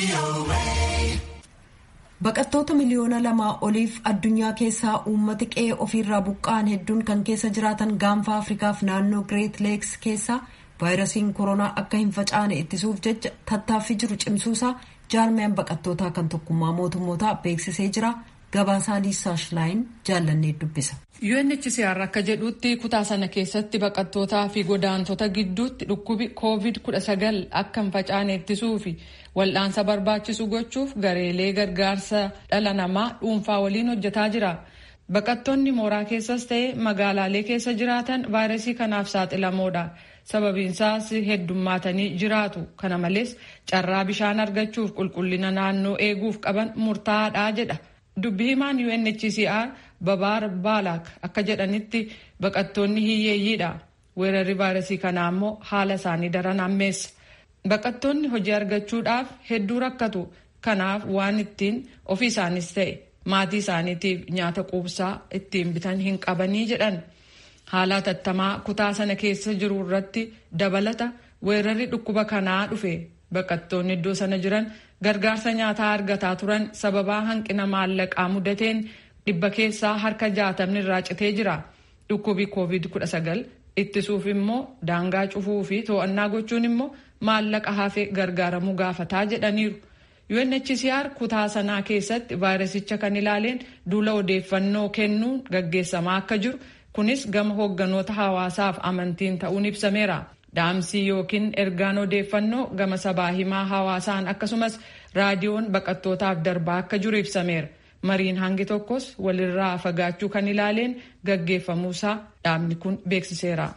Baqattoota miliyoona lamaa oliif addunyaa keessaa uummati qe'ee ofiirraa buqqa'an hedduun kan keessa jiraatan gaanfa Afrikaaf naannoo Greet Leeks keessaa vaayirasiin koronaa akka hin facaane ittisuuf jecha tattaaffii jiru cimsuusaa jaarmiyaan baqattootaa kan tokkummaa mootummootaa beeksisee jira. Gabaasaa Liisaa Shilaayin jaallannee dubbisa. UNHCR akka jedhutti kutaa sana keessatti baqattootaa fi godaantota gidduutti dhukkubi COVID-19 akka hin facaane ittisuu fi wal'aansa barbaachisu gochuuf gareelee gargaarsa dhala namaa dhuunfaa waliin hojjetaa jira. Baqattoonni mooraa keessas ta'e magaalaalee keessa jiraatan vaayirasii kanaaf saaxilamoodha. Sababiinsaas heddummaatanii jiraatu. Kana malees carraa bishaan argachuuf qulqullina naannoo eeguuf qaban murtaa'aadha jedha. Dubbi himaan UNHCR Babaar Baalaak akka jedhanitti baqattoonni hiyyeeyyiidha. Weerarri vaayirasii kanaa immoo haala isaanii daran ammeessa. Baqattoonni hojii argachuudhaaf hedduu rakkatu. Kanaaf waan ittiin ofii isaanis ta'e maatii isaaniitiif nyaata quubsaa ittiin bitan hin qabanii jedhan. Haala hatattamaa kutaa sana keessa jiru irratti dabalata weerarri dhukkuba kanaa dhufe. Baqattoonni iddoo sana jiran gargaarsa nyaataa argataa turan sababaa hanqina maallaqaa mudateen dhibba keessaa harka jaatamni irraa citee jira. Dhukkubi COVID-19 ittisuuf immoo daangaa cufuu fi to'annaa gochuun immoo maallaqa hafe gargaaramuu gaafataa jedhaniiru. UNHCR kutaa sanaa keessatti vaayirasicha kan ilaaleen duula odeeffannoo kennuun gaggeessamaa akka jiru kunis gama hoogganoota hawaasaaf amantiin ta'uun ibsameera. Dhaamsii yookiin ergaan odeeffannoo gama sabaa himaa hawaasaan akkasumas raadiyoon baqattootaaf darbaa akka jiru ibsameera. Mariin hangi tokkos walirraa fagaachuu kan ilaaleen gaggeeffamuusaa dhaabni kun beeksiseera.